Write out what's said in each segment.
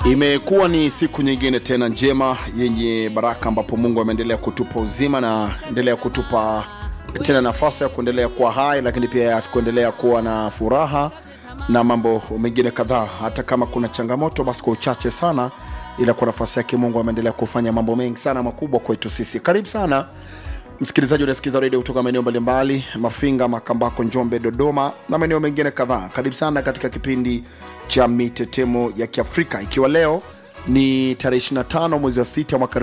Imekuwa ni siku nyingine tena njema yenye baraka, ambapo Mungu ameendelea kutupa uzima na endelea kutupa tena nafasi ya kuendelea kuwa hai, lakini pia ya kuendelea kuwa na furaha na mambo mengine kadhaa. Hata kama kuna changamoto, basi kwa uchache sana, ila kwa nafasi yake Mungu ameendelea kufanya mambo mengi sana makubwa kwetu sisi. Karibu sana msikilizaji unasikiza redio kutoka maeneo mbalimbali Mafinga, Makambako, Njombe, Dodoma na maeneo mengine kadhaa. Karibu sana katika kipindi cha mitetemo ya Kiafrika, ikiwa leo ni tarehe 25 mwezi wa 6 mwaka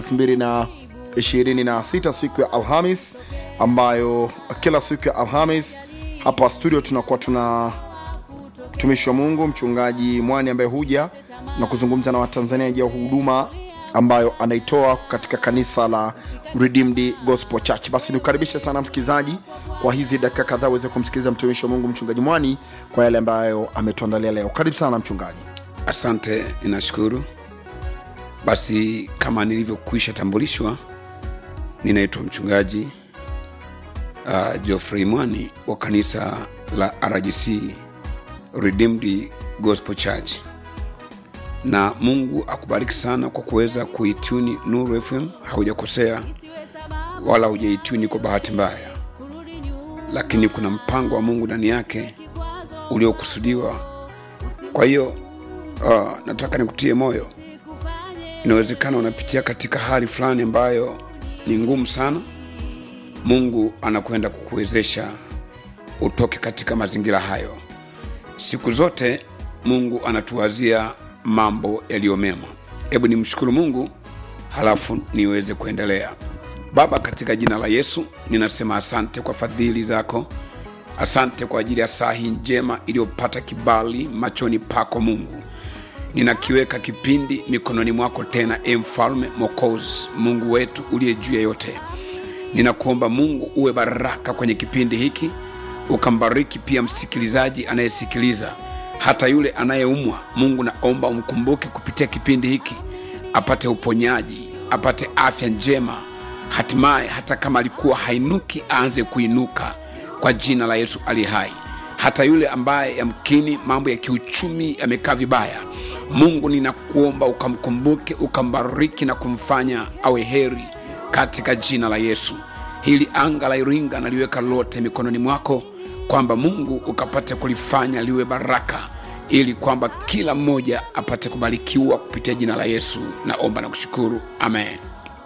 2026 siku ya Alhamis, ambayo kila siku ya Alhamis hapa studio tunakuwa tuna mtumishi wa Mungu mchungaji Mwani ambaye huja na kuzungumza na Watanzania juu ya huduma ambayo anaitoa katika kanisa la Redeemed Gospel Church. Basi nikukaribishe sana msikilizaji, kwa hizi dakika kadhaa uweze kumsikiliza mtumishi wa Mungu mchungaji Mwani kwa yale ambayo ametuandalia leo. Karibu sana mchungaji. Asante, ninashukuru. Basi kama nilivyokwisha tambulishwa, ninaitwa mchungaji uh, Geoffrey Mwani wa kanisa la RGC Redeemed Gospel Church, na Mungu akubariki sana kwa kuweza kuituni Nuru FM. Haujakosea wala hujaituni kwa bahati mbaya, lakini kuna mpango wa Mungu ndani yake uliokusudiwa. Kwa hiyo uh, nataka nikutie moyo. Inawezekana unapitia katika hali fulani ambayo ni ngumu sana. Mungu anakwenda kukuwezesha utoke katika mazingira hayo. Siku zote Mungu anatuwazia mambo yaliyo mema. Hebu nimshukuru Mungu halafu niweze kuendelea. Baba, katika jina la Yesu ninasema asante kwa fadhili zako, asante kwa ajili ya saa hii njema iliyopata kibali machoni pako Mungu. Ninakiweka kipindi mikononi mwako tena, e Mfalme Mwokozi, Mungu wetu uliye juu ya yote. Ninakuomba Mungu uwe baraka kwenye kipindi hiki, ukambariki pia msikilizaji anayesikiliza, hata yule anayeumwa. Mungu naomba umkumbuke kupitia kipindi hiki, apate uponyaji, apate afya njema, hatimaye hata kama alikuwa hainuki aanze kuinuka kwa jina la Yesu ali hai. Hata yule ambaye yamkini mambo ya kiuchumi yamekaa vibaya, Mungu ninakuomba ukamkumbuke, ukambariki na kumfanya awe heri katika jina la Yesu. Hili anga la Iringa naliweka lote mikononi mwako, kwamba Mungu ukapate kulifanya liwe baraka, ili kwamba kila mmoja apate kubarikiwa kupitia jina la Yesu. Naomba na kushukuru, amen.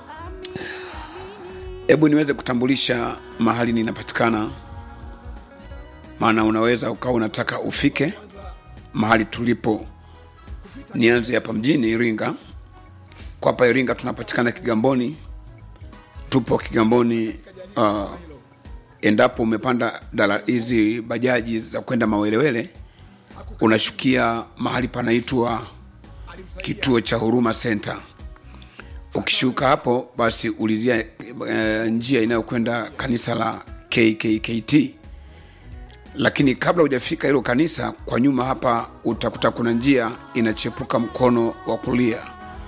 Hebu niweze kutambulisha mahali ninapatikana, maana unaweza ukawa unataka ufike mahali tulipo. Nianze hapa mjini Iringa. Kwa hapa Iringa tunapatikana Kigamboni, tupo Kigamboni. Uh, endapo umepanda dala hizi bajaji za kwenda Mawelewele, unashukia mahali panaitwa kituo cha Huruma Center. Ukishuka hapo, basi ulizia e, njia inayokwenda kanisa la KKKT, lakini kabla hujafika hilo kanisa, kwa nyuma hapa utakuta kuna njia inachepuka mkono wa kulia.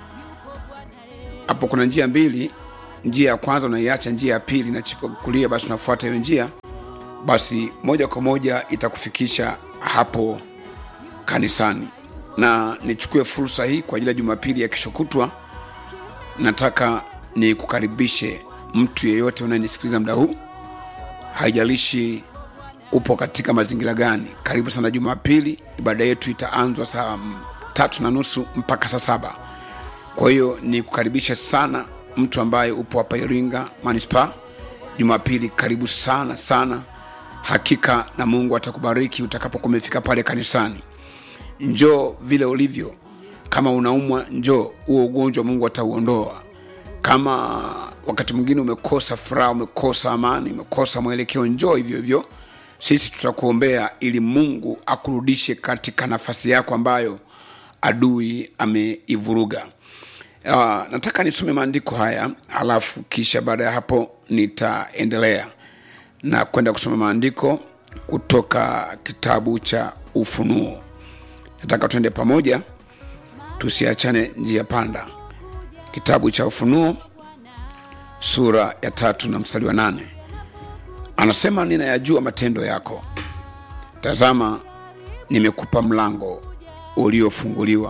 Hapo kuna njia mbili njia ya kwanza unaiacha, njia ya pili inachipuka kulia, basi unafuata hiyo njia, basi moja kwa moja itakufikisha hapo kanisani. Na nichukue fursa hii kwa ajili ya Jumapili ya kesho kutwa, nataka nikukaribishe mtu yeyote unayenisikiliza muda huu, haijalishi upo katika mazingira gani. Karibu sana Jumapili. Ibada yetu itaanzwa saa tatu na nusu mpaka saa saba. Kwa hiyo nikukaribishe sana mtu ambaye upo hapa Iringa manispaa, Jumapili karibu sana sana, hakika na Mungu atakubariki utakapokuwa umefika pale kanisani. Njoo vile ulivyo. Kama unaumwa, njoo, huo ugonjwa Mungu atauondoa. Kama wakati mwingine umekosa furaha, umekosa amani, umekosa mwelekeo, njoo hivyo hivyo, sisi tutakuombea ili Mungu akurudishe katika nafasi yako ambayo adui ameivuruga. Uh, nataka nisome maandiko haya alafu kisha baada ya hapo nitaendelea na kwenda kusoma maandiko kutoka kitabu cha Ufunuo. Nataka tuende pamoja, tusiachane njia panda. Kitabu cha Ufunuo sura ya tatu na mstari wa nane anasema, ninayajua matendo yako, tazama, nimekupa mlango uliofunguliwa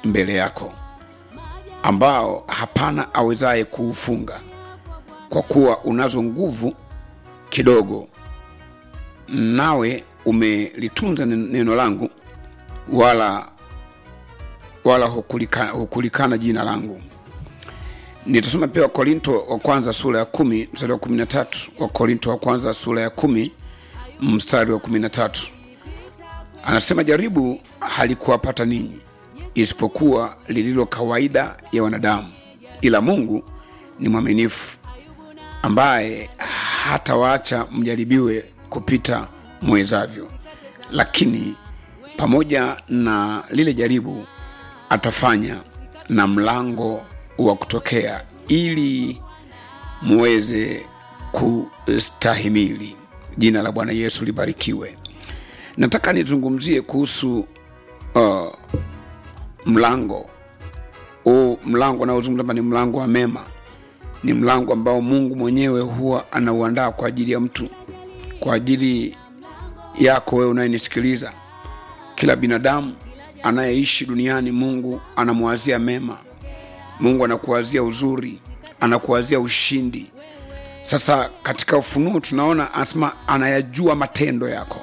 mbele yako ambao hapana awezaye kuufunga kwa kuwa unazo nguvu kidogo nawe umelitunza nen- neno langu wala wala hukulika- hukulikana jina langu nitasoma pia wakorinto wa kwanza sura ya kumi mstari wa kumi na tatu wakorinto wa kwanza sura ya kumi mstari wa kumi na tatu anasema jaribu halikuwapata ninyi isipokuwa lililo kawaida ya wanadamu ila mungu ni mwaminifu ambaye hatawaacha mjaribiwe kupita mwezavyo lakini pamoja na lile jaribu atafanya na mlango wa kutokea ili muweze kustahimili jina la bwana yesu libarikiwe nataka nizungumzie kuhusu uh, mlango huu mlango unaozungumza hapa ni mlango wa mema ni mlango ambao mungu mwenyewe huwa anauandaa kwa ajili ya mtu kwa ajili yako wewe unayenisikiliza kila binadamu anayeishi duniani mungu anamwazia mema mungu anakuwazia uzuri anakuwazia ushindi sasa katika ufunuo tunaona anasema anayajua matendo yako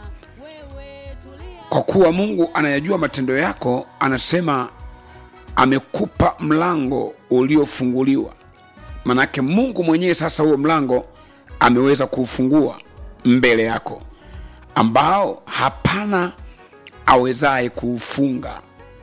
kwa kuwa mungu anayajua matendo yako anasema amekupa mlango uliofunguliwa manake mungu mwenyewe sasa huo mlango ameweza kuufungua mbele yako ambao hapana awezaye kuufunga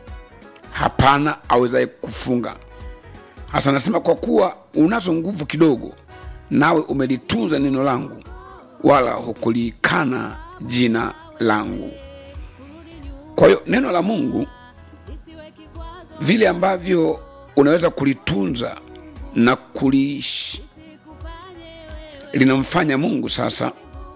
hapana awezaye kufunga hasa anasema kwa kuwa unazo nguvu kidogo nawe umelitunza neno langu wala hukulikana jina langu kwa hiyo neno la mungu vile ambavyo unaweza kulitunza na kuliishi linamfanya mungu sasa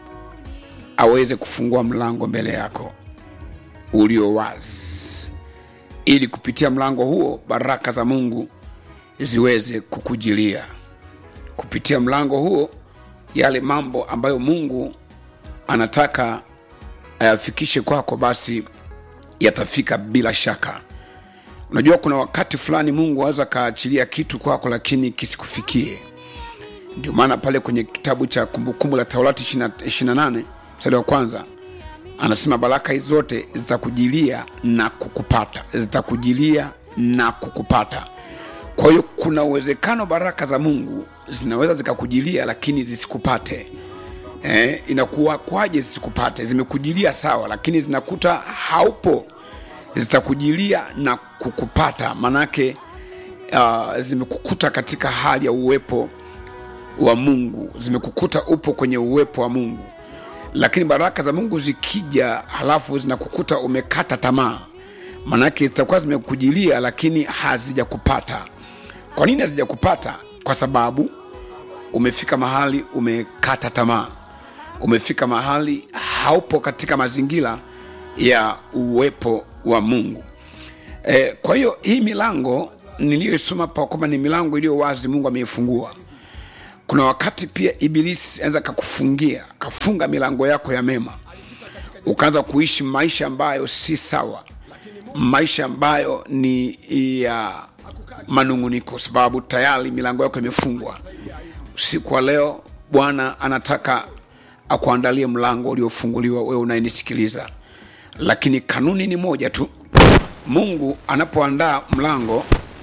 aweze kufungua mlango mbele yako ulio wazi ili kupitia mlango huo baraka za mungu ziweze kukujilia kupitia mlango huo yale mambo ambayo mungu anataka ayafikishe kwako basi yatafika bila shaka unajua kuna wakati fulani mungu aweza kaachilia kitu kwako lakini kisikufikie ndio maana pale kwenye kitabu cha kumbukumbu la taurati 28 mstari wa kwanza anasema baraka hizi zote zitakujilia na kukupata zitakujilia na kukupata kwa hiyo kuna uwezekano baraka za mungu zinaweza zikakujilia lakini zisikupate eh, inakuwa kwaje zisikupate zimekujilia sawa lakini zinakuta haupo zitakujilia na kukupata manake uh, zimekukuta katika hali ya uwepo wa mungu zimekukuta upo kwenye uwepo wa mungu lakini baraka za mungu zikija halafu zinakukuta umekata tamaa manake zitakuwa zimekujilia lakini hazijakupata kwa nini hazijakupata kwa sababu umefika mahali umekata tamaa umefika mahali haupo katika mazingira ya uwepo wa mungu e, kwa hiyo hii milango niliyoisoma pa kwamba ni milango iliyo wazi mungu ameifungua kuna wakati pia ibilisi anaweza kakufungia kafunga milango yako ya mema ukaanza kuishi maisha ambayo si sawa maisha ambayo ni ya manunguniko sababu tayari milango yako imefungwa usiku wa leo bwana anataka akuandalie mlango uliofunguliwa wewe unayenisikiliza lakini kanuni ni moja tu mungu anapoandaa mlango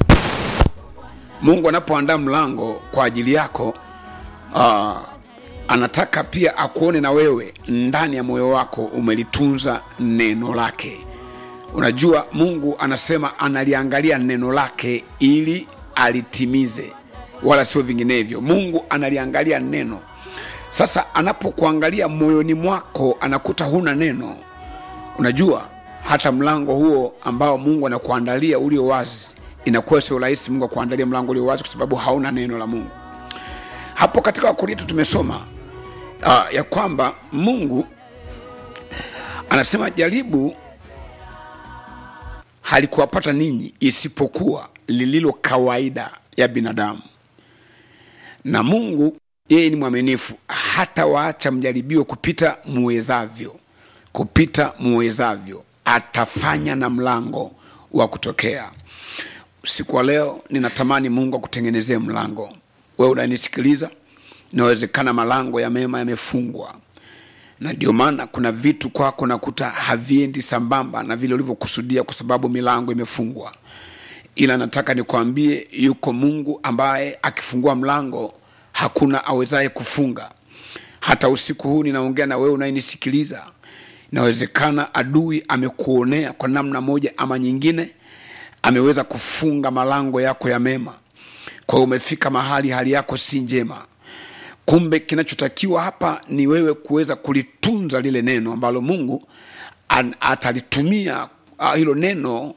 mungu anapoandaa mlango kwa ajili yako uh, anataka pia akuone na wewe ndani ya moyo wako umelitunza neno lake unajua mungu anasema analiangalia neno lake ili alitimize wala sio vinginevyo mungu analiangalia neno sasa anapokuangalia moyoni mwako anakuta huna neno unajua hata mlango huo ambao mungu anakuandalia ulio wazi inakuwa sio rahisi mungu akuandalia mlango ulio wazi kwa sababu hauna neno la mungu hapo katika wakorinto tumesoma uh, ya kwamba mungu anasema jaribu halikuwapata ninyi isipokuwa lililo kawaida ya binadamu na mungu yeye ni mwaminifu hata waacha mjaribiwe kupita muwezavyo kupita muwezavyo atafanya na mlango wa kutokea usiku wa leo ninatamani mungu akutengenezee mlango wewe unanisikiliza inawezekana malango ya mema yamefungwa na ndio maana kuna vitu kwako nakuta haviendi sambamba na vile ulivyokusudia kwa sababu milango imefungwa ila nataka nikwambie yuko mungu ambaye akifungua mlango hakuna awezaye kufunga hata usiku huu ninaongea na wewe unayenisikiliza inawezekana adui amekuonea kwa namna moja ama nyingine ameweza kufunga malango yako ya mema kwa hiyo umefika mahali hali yako si njema kumbe kinachotakiwa hapa ni wewe kuweza kulitunza lile neno ambalo mungu an, atalitumia uh, hilo neno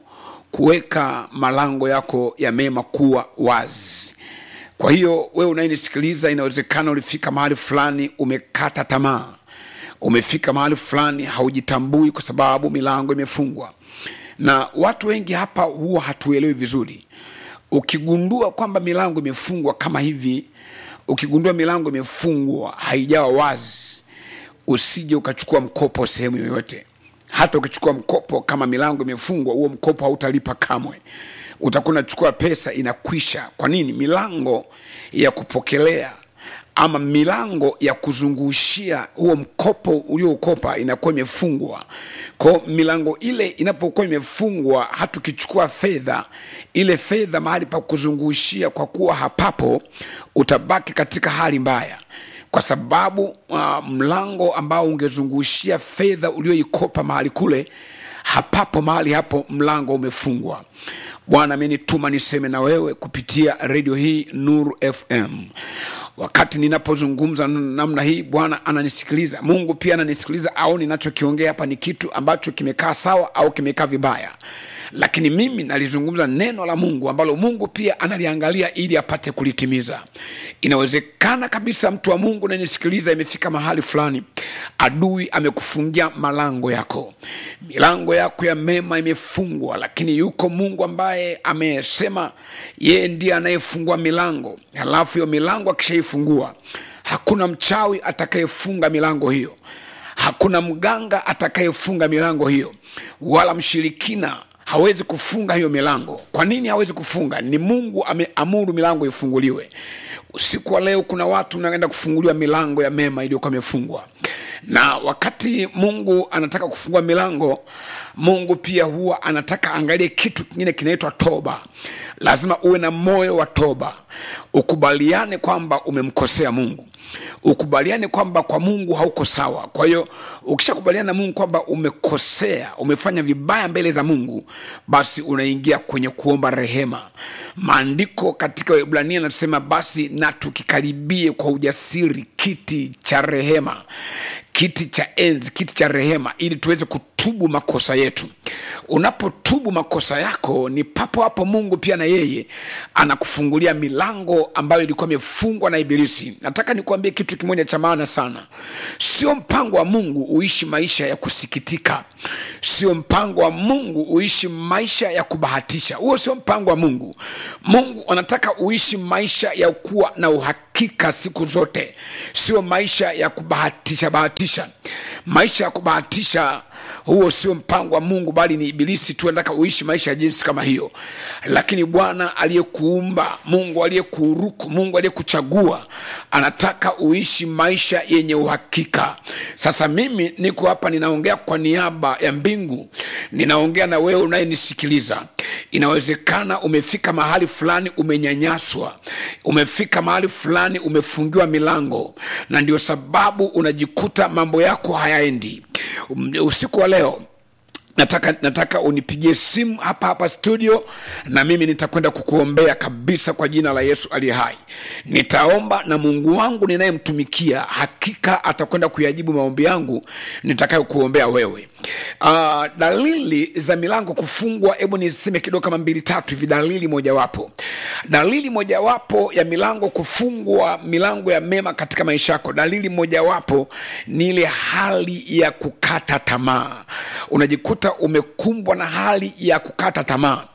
kuweka malango yako ya mema kuwa wazi kwa hiyo wewe unayenisikiliza inawezekana ulifika mahali fulani umekata tamaa umefika mahali fulani haujitambui kwa sababu milango imefungwa na watu wengi hapa huwa hatuelewi vizuri ukigundua kwamba milango imefungwa kama hivi ukigundua milango imefungwa haijawa wazi usije ukachukua mkopo sehemu yoyote hata ukichukua mkopo kama milango imefungwa huo mkopo hautalipa kamwe utakuwa unachukua pesa inakwisha kwa nini milango ya kupokelea ama milango ya kuzungushia huo mkopo ulioukopa inakuwa imefungwa kwao milango ile inapokuwa imefungwa hata ukichukua fedha ile fedha mahali pa kuzungushia kwa kuwa hapapo utabaki katika hali mbaya kwa sababu uh, mlango ambao ungezungushia fedha ulioikopa mahali kule hapapo mahali hapo mlango umefungwa bwana amenituma niseme na wewe kupitia redio hii nuru fm wakati ninapozungumza namna hii bwana ananisikiliza mungu pia ananisikiliza au ninachokiongea hapa ni kitu ambacho kimekaa sawa au kimekaa vibaya lakini mimi nalizungumza neno la mungu ambalo mungu pia analiangalia ili apate kulitimiza inawezekana kabisa mtu wa mungu nanisikiliza imefika mahali fulani adui amekufungia malango yako milango yako ya mema imefungwa lakini yuko mungu ambaye amesema yeye ndiye anayefungua milango halafu hiyo milango akishaifungua hakuna mchawi atakayefunga milango hiyo hakuna mganga atakayefunga milango hiyo wala mshirikina hawezi kufunga hiyo milango kwa nini hawezi kufunga ni mungu ameamuru milango ifunguliwe usiku wa leo kuna watu unaenda kufunguliwa milango ya mema iliyokuwa imefungwa na wakati mungu anataka kufungua milango mungu pia huwa anataka angalie kitu kingine kinaitwa toba lazima uwe na moyo wa toba ukubaliane kwamba umemkosea mungu ukubaliane kwamba kwa mungu hauko sawa kwa hiyo ukishakubaliana na mungu kwamba umekosea umefanya vibaya mbele za mungu basi unaingia kwenye kuomba rehema maandiko katika ibrania anasema basi na tukikaribie kwa ujasiri kiti cha rehema kiti cha enzi kiti cha rehema ili tuweze kutubu makosa yetu unapotubu makosa yako ni papo hapo mungu pia na yeye anakufungulia milango ambayo ilikuwa imefungwa na ibilisi nataka nikuambie kitu kimoja cha maana sana sio mpango wa mungu uishi maisha ya kusikitika sio mpango wa mungu uishi maisha ya kubahatisha huo sio mpango wa mungu mungu anataka uishi maisha ya kuwa na uhakika siku zote sio maisha ya kubahatisha bahatisha maisha ya kubahatisha huo sio mpango wa mungu bali ni ibilisi tu anataka uishi maisha ya jinsi kama hiyo lakini bwana aliyekuumba mungu aliyekuuruku mungu aliyekuchagua anataka uishi maisha yenye uhakika sasa mimi niko hapa ninaongea kwa niaba ya mbingu ninaongea na wewe unayenisikiliza inawezekana umefika mahali fulani umenyanyaswa umefika mahali fulani umefungiwa milango na ndio sababu unajikuta mambo yako hayaendi usiku wa leo nataka nataka unipigie simu hapa hapa studio na mimi nitakwenda kukuombea kabisa kwa jina la yesu aliye hai nitaomba na mungu wangu ninayemtumikia hakika atakwenda kuyajibu maombi yangu nitakayokuombea wewe uh, dalili za milango kufungwa hebu niseme kidogo kama mbili tatu hivi dalili mojawapo dalili mojawapo ya milango kufungwa milango ya mema katika maisha yako dalili mojawapo ni ile hali ya kukata tamaa unajikuta umekumbwa na hali ya kukata tamaa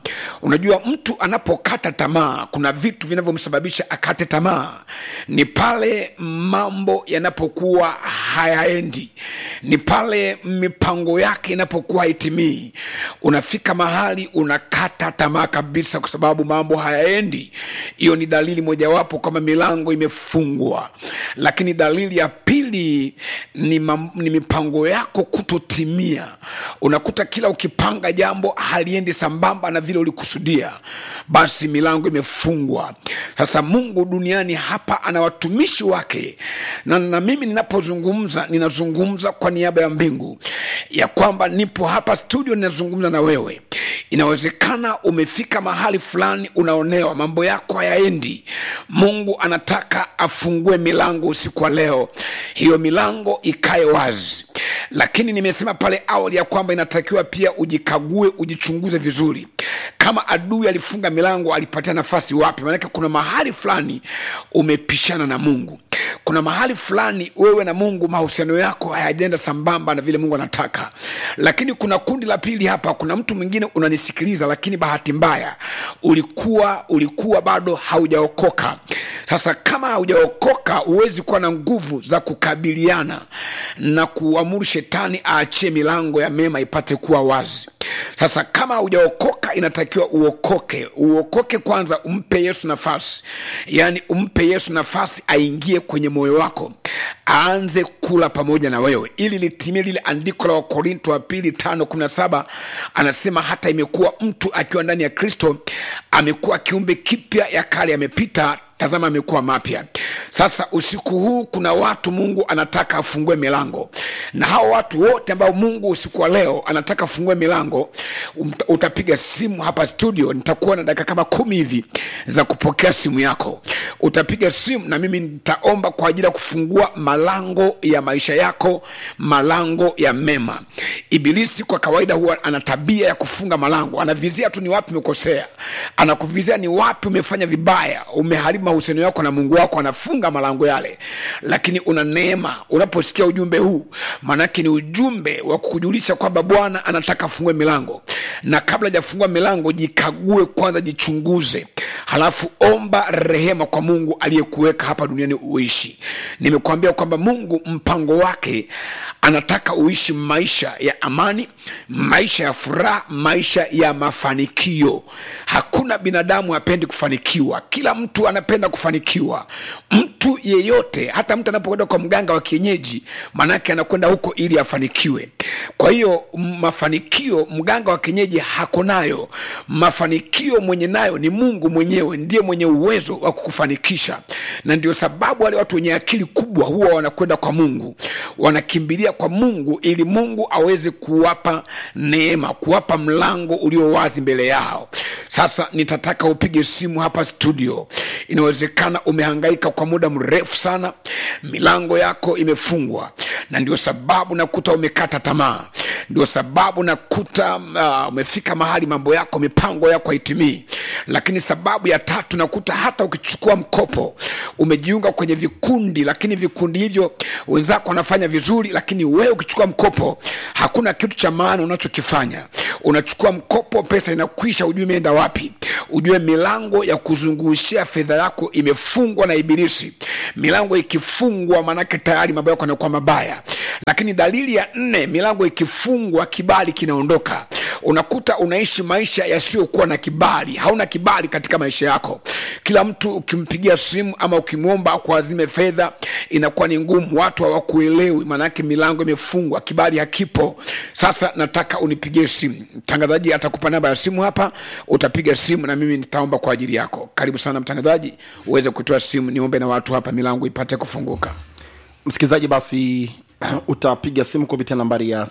unajua mtu anapokata tamaa kuna vitu vinavyomsababisha akate tamaa ni pale mambo yanapokuwa hayaendi ni pale mipango yake inapokuwa haitimii unafika mahali unakata tamaa kabisa kwa sababu mambo hayaendi hiyo ni dalili mojawapo kwamba milango imefungwa lakini dalili ya pili ni, mam, ni mipango yako kutotimia unakuta kila ukipanga jambo haliendi sambamba na vile ulikusudia basi milango imefungwa sasa mungu duniani hapa ana watumishi wake na, na mimi ninapozungumza ninazungumza kwa niaba ya mbingu ya kwamba nipo hapa studio ninazungumza na wewe inawezekana umefika mahali fulani unaonewa mambo yako hayaendi mungu anataka afungue milango usiku wa leo hiyo milango ikae wazi lakini nimesema pale awali ya kwamba inatakiwa pia ujikague ujichunguze vizuri kama adui alifunga milango alipatia nafasi wapi maanake kuna mahali fulani umepishana na mungu kuna mahali fulani wewe na mungu mahusiano yako hayajenda sambamba na vile mungu anataka lakini kuna kundi la pili hapa kuna mtu mwingine unanisikiliza lakini bahati mbaya ulikuwa ulikuwa bado haujaokoka sasa kama haujaokoka huwezi kuwa na nguvu za kukabiliana na kuamuru shetani aachie milango ya mema ipate kuwa wazi sasa kama haujaokoka inatakiwa uokoke uokoke kwanza umpe yesu nafasi yaani umpe yesu nafasi aingie kwenye moyo wako aanze kula pamoja na wewe ili litimie lile andiko la wakorinto wa pili tano kumi na saba anasema hata imekuwa mtu akiwa ndani ya kristo amekuwa kiumbe kipya ya kale yamepita tazama amekuwa mapya sasa usiku huu kuna watu mungu anataka afungue milango na hao watu wote ambao mungu usiku wa leo anataka afungue milango um, utapiga simu hapa studio nitakuwa na dakika kama kumi hivi za kupokea simu yako utapiga simu na mimi nitaomba kwa ajili ya kufungua malango ya maisha yako malango ya mema ibilisi kwa kawaida huwa ana tabia ya kufunga malango anavizia tu ni wapi umekosea anakuvizia ni wapi umefanya vibaya umeharibu mahusiano yako na mungu wako anafunga malango yale lakini una neema unaposikia ujumbe huu maanake ni ujumbe wa kukujulisha kwamba bwana anataka afungue milango na kabla hajafungua milango jikague kwanza jichunguze halafu omba rehema kwa mungu aliyekuweka hapa duniani uishi nimekuambia kwamba mungu mpango wake anataka uishi maisha ya amani maisha ya furaha maisha ya mafanikio hakuna binadamu apendi kufanikiwa kila mtu anapenda kufanikiwa mtu yeyote hata mtu anapokwenda kwa mganga wa kienyeji maanake anakwenda huko ili afanikiwe kwa hiyo mafanikio mganga wa kienyeji hako nayo mafanikio mwenye nayo ni mungu mwenyewe ndiye mwenye uwezo wa kukufanikisha na ndio sababu wale watu wenye akili kubwa huwa wanakwenda kwa mungu wanakimbilia kwa mungu ili mungu aweze kuwapa neema kuwapa mlango ulio wazi mbele yao sasa nitataka upige simu hapa studio inawezekana umehangaika kwa muda mrefu sana milango yako imefungwa na ndio sababu nakuta umekata tamaa ndio sababu nakuta uh, umefika mahali mambo yako mipango yako haitimii lakini sababu ya tatu nakuta hata ukichukua mkopo umejiunga kwenye vikundi lakini vikundi hivyo wenzako wanafanya vizuri lakini wewe ukichukua mkopo hakuna kitu cha maana unachokifanya unachukua mkopo pesa inakwisha ujue imeenda wapi ujue milango ya kuzungushia fedha yako imefungwa na ibilisi milango ikifungwa maanake tayari mambo yako yanakuwa mabaya lakini dalili ya nne milango ikifungwa kibali kinaondoka unakuta unaishi maisha yasiyokuwa na kibali hauna kibali katika maisha yako kila mtu ukimpigia simu ama ukimwomba kuazime fedha inakuwa ni ngumu watu hawakuelewi maanake milango imefungwa kibali hakipo sasa nataka unipigie simu mtangazaji atakupa namba ya simu hapa utapiga simu na mimi nitaomba kwa ajili yako karibu sana mtangazaji uweze kutoa simu niombe na watu hapa milango ipate kufunguka msikilizaji basi utapiga simu kupitia nambari ya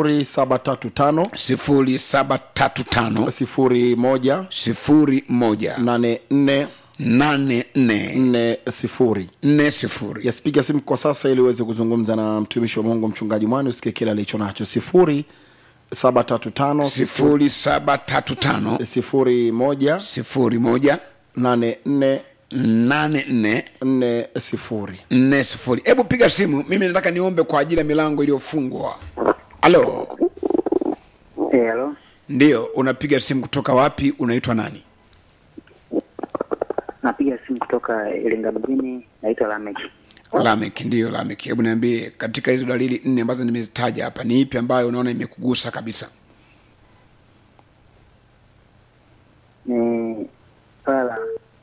735 sifuri saba tatu tano 01 sifuri moja 84 nane nne 40 nne sifuri yes piga simu kwa sasa ili uweze kuzungumza na mtumishi wa mungu mchungaji mwani usikie kile alicho nacho sifuri saba tatu tano sifuri saba tatu tano sifuri moja sifuri moja nane nne nane nne nne sifuri nne sifuri hebu piga simu mimi nataka niombe kwa ajili ya milango iliyofungwa halo Eh, halo. ndiyo unapiga simu kutoka wapi unaitwa nani Napiga simu kutoka Iringa mjini, naitwa Lamek. lamek ndiyo lamek hebu niambie katika hizo dalili nne ambazo nimezitaja hapa ni ipi ambayo unaona imekugusa kabisa Ni swala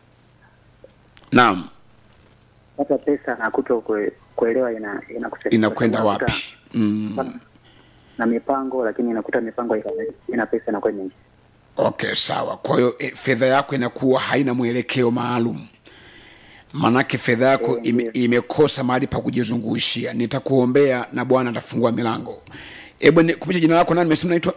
naam hata pesa na kuto kue, kuelewa ina inakusaidia. inakwenda Unakuta wapi mm. Na mipango lakini inakuta mipango ina, ina pesa inakuwa mingi. okay sawa kwa hiyo e, fedha yako inakuwa haina mwelekeo maalum manake fedha yako Eh, ime, ndiyo. imekosa mahali pa kujizungushia nitakuombea na bwana atafungua milango hebu ni- kumbusha jina lako nani mesema naitwa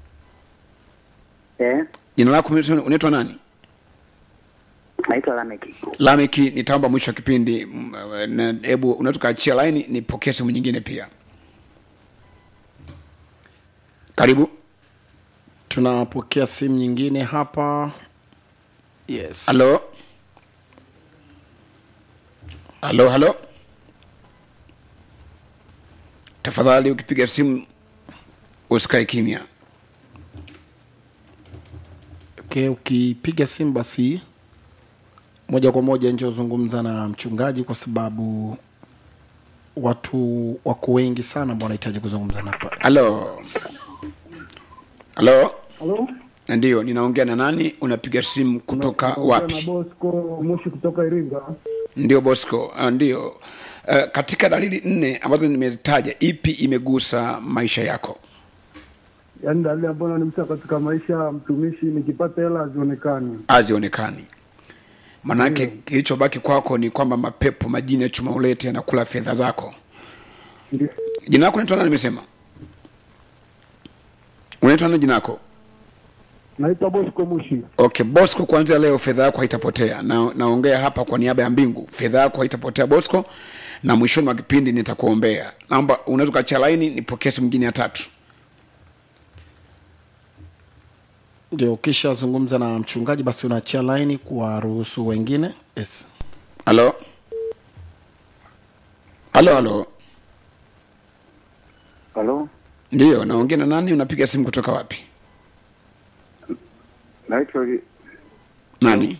Eh, jina lako umesema unaitwa nani naitwa Lamek. lameki nitaomba mwisho wa kipindi mm, na- hebu unaweza ukaachia laini nipokee simu nyingine pia karibu tunapokea simu nyingine hapa yes halo halo halo tafadhali ukipiga simu usikae kimya okay, ukipiga simu basi moja kwa moja nje uzungumza na mchungaji kwa sababu watu wako wengi sana ambao wanahitaji kuzungumza na hapa halo halo Halo? ndiyo ninaongea na nani unapiga simu kutoka Naongea na wapi Bosco Moshi kutoka Iringa. ndio bosco uh, ndio uh, katika dalili nne ambazo nimezitaja ipi imegusa maisha yako Yaani dalili ambayo nanimsa katika maisha ya mtumishi, nikipata hela hazionekani. hazionekani manake kilichobaki kwako ni kwamba mapepo majini ya chuma ulete yanakula fedha zako Ndio. jina lako unaitwa nani nimesema unaitwa nani jina lako Naitwa Bosco Moshi. okay bosco kuanzia leo fedha yako haitapotea na naongea hapa kwa niaba ya mbingu fedha yako haitapotea bosco na mwishoni mwa kipindi nitakuombea naomba unaweza ukachia laini nipokee simu mwingine ya tatu ndio ukishazungumza na mchungaji basi unaachia laini kuwaruhusu wengine yes halo halo halo Halo? ndiyo naongea na nani unapiga simu kutoka wapi Naitwa nani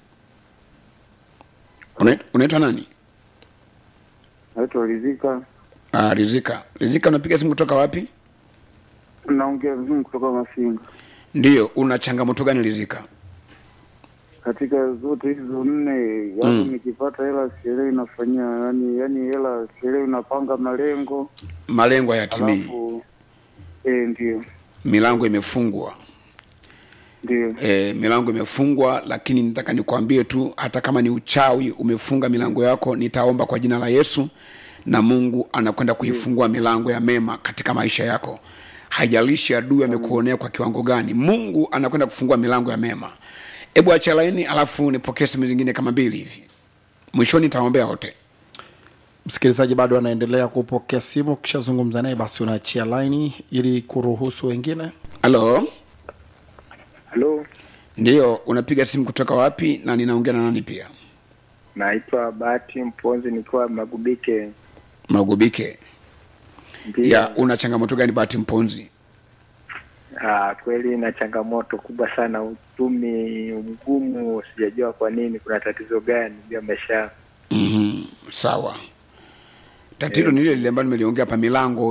Unait- unaitwa nani naitwa Rizika. ah, rizika rizika unapiga simu kutoka wapi Naongea vizuri kutoka Masinga. ndiyo una changamoto gani rizika Katika zote hizo nne, yaani nikipata hela sielewi nafanyia, yani yani hela sielewi napanga malengo. malengo hayatimii Alafu eh, ndio. milango imefungwa Ndio. e, milango imefungwa lakini nataka nikwambie tu hata kama ni uchawi umefunga milango yako nitaomba kwa jina la yesu na mungu anakwenda kuifungua milango ya mema katika maisha yako haijalishi adui amekuonea kwa kiwango gani mungu anakwenda kufungua milango ya mema hebu acha laini alafu nipokee simu zingine kama mbili hivi mwishoni nitaombea wote msikilizaji bado anaendelea kupokea simu ukishazungumza naye basi unaachia laini ili kuruhusu wengine halo Halo, ndiyo unapiga simu kutoka wapi na ninaongea na nani pia naitwa Bahati Mponzi nikiwa Magubike. magubike Ndio. ya una changamoto gani bahati mponzi Ah, kweli na changamoto kubwa sana, uchumi mgumu, sijajua kwa nini, kuna tatizo gani juu ya maisha yangu. mm-hmm. sawa tatizo ni lile lile ambalo nimeliongea hapa milango